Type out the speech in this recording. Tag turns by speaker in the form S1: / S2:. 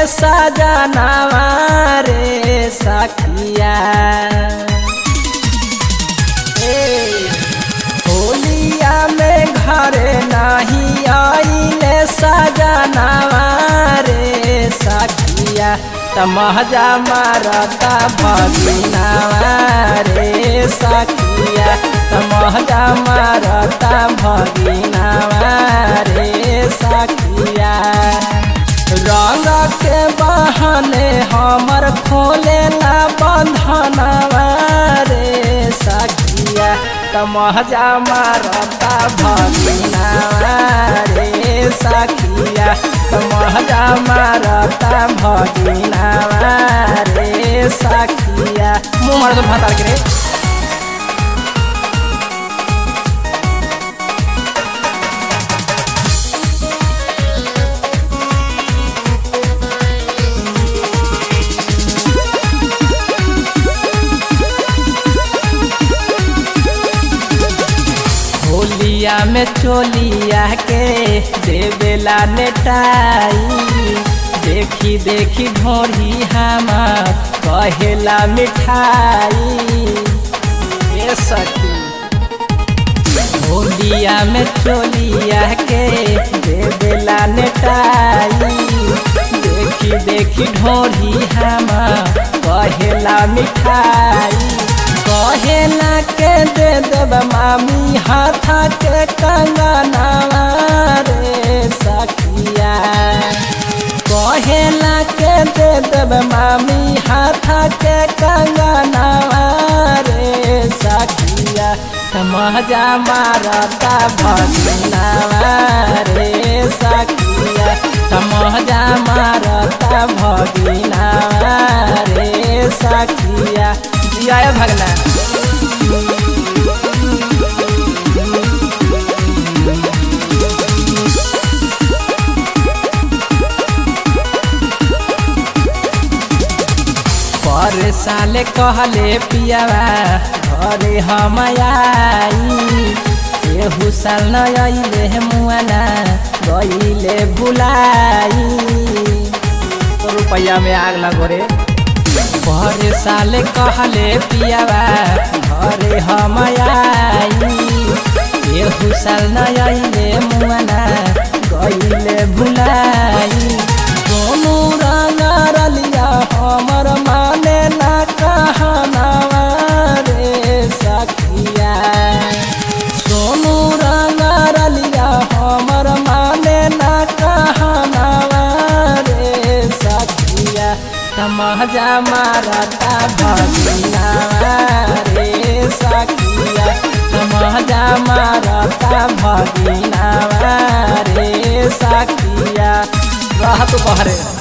S1: सजनावा रे सखिया ए, होलिया में घरे नहीं आइले सजनावा रे सखिया तमहजा मारता भगिनावा रे सखिया तमहजा मारता भगिनावा रे सखिया रंग के बहाने हमर खोले ला बंधनवा रे सखिया तमहजा मारता भगिनावा रे सखिया तमहजा मारता भगिनावा रे सखिया मुँह मार दो भातार के रे होलिया में चोलिया के देवेला नेटाई देखी देखी ढोरी हमार कहेला मिठाई ए सखी होलिया में चोलिया के देवेला नेटाई देखी देखी ढोरी हमार कहेला मिठाई कहेला के दे देव मामी हाथा के कंगनावा रे सखिया कहेला के दे देव मामी हाथा के कंगनावा रे सखिया तमजा मारता भगिनावा रे सखिया तमजा मारता भगिनावा रे सखिया जिया भगना पर साले कहले पियावा घरे हम आई एहू साल न अइले मुआना गइले भुलाई तो रुपया में आग लगो रे पर साले कहले पियावा घरे हम आई एहू साल न अइले मुआना गइले भुलाई दोनों रंग रलिया हमर माने ना कहनावा रे सखिया सोनू रंग रलिया हमर माने ना कहनावा रे सखिया तमहजा मारता भगिनावा रे सखिया तमहजा मारता भगिनावा रे सखिया रहत बहरे